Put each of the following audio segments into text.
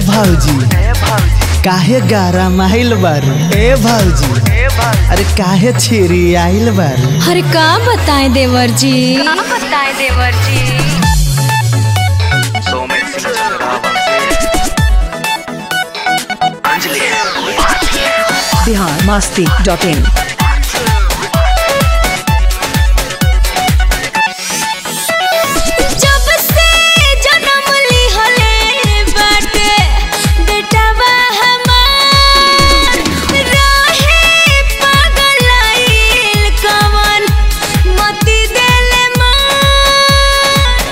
भौजी काहे गारा माइल बारू ए भौजी अरे काहे छिरी आइल बारू अरे का बताएं देवर जी का बताएं देवर जी सोमेश सिंह चंद्रावन से अंजलि बिहार मस्ती डॉट इन जब से जन्म लिहले बाटे बेटवा हमार रहे पागलाइल कवन मती देले मार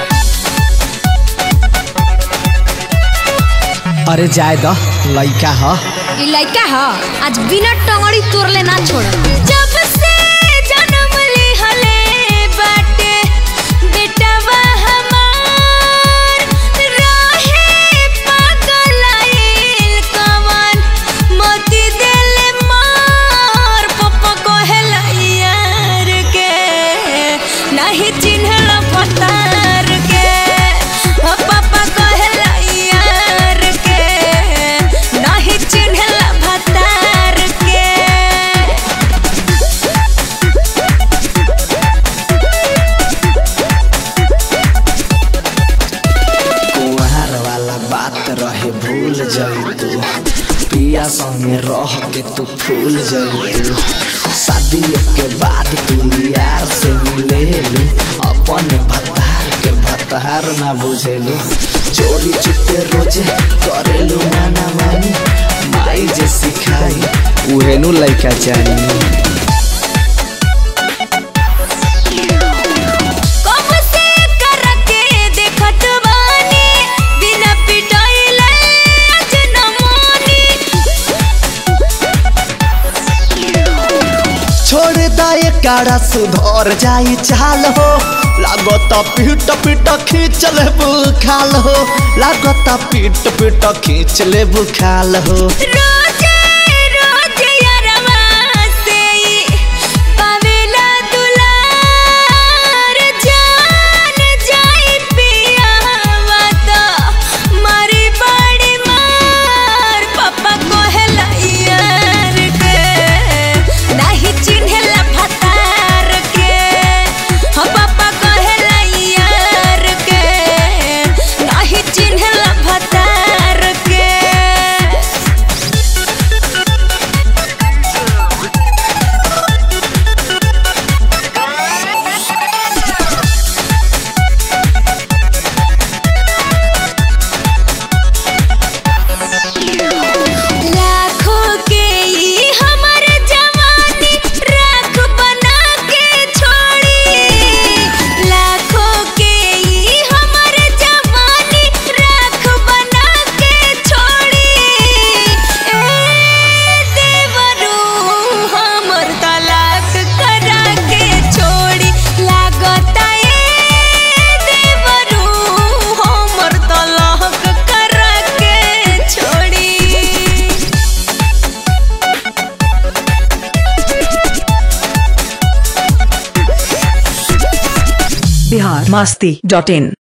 अरे जाय द लइका ह ई लइका ह आज बिना टंगड़ी तोड़ले ना छोड़ जब से जन्म लिहले बाटे बेटवा हमार रहे पागलाइल कवन मोती देले मार पप्पा कहेला यार के नहीं चिन्हला पतार के ओ पापा कहेला यार के नहीं चिन्हला भतार के कुंवार वाला बात रहे भूल जइतू पिया संगे रह के तू फूल जइतू शादी के बाद तू यार से मिलेलू अपन भतार के भतार ना बुझेलू चोरी चुपे रोजे करेलू नाना मानी माई जे सिखाई उहेनु लइका चाहिए कब से करके देखत बानी बिना पिटाइले आज न मानी छोड़ दाए काड़ा सुधर जाई चाल हो लागत पीट पीट खींच ले बुखाल हो लागत पीट पीट खींच ले बुखाल हो रोजे रोजे यारवा से ई पावेला दुलार जान जाई पियावा तो मारी बड़ी मार पापा कहेला यार के नहीं चिन्हला भतार के हो पापा कहेला यार के नहीं चिन्हला भतार के लाखों के ई हमर जवानी राख बना के छोड़ी लाखों के ई हमर जवानी राख बना के छोड़ी ए देवरू हमर तलाक करा के छोड़ी लागता ए देवरू हमर तलाक करा के छोड़ी बिहार मस्ती डॉट इन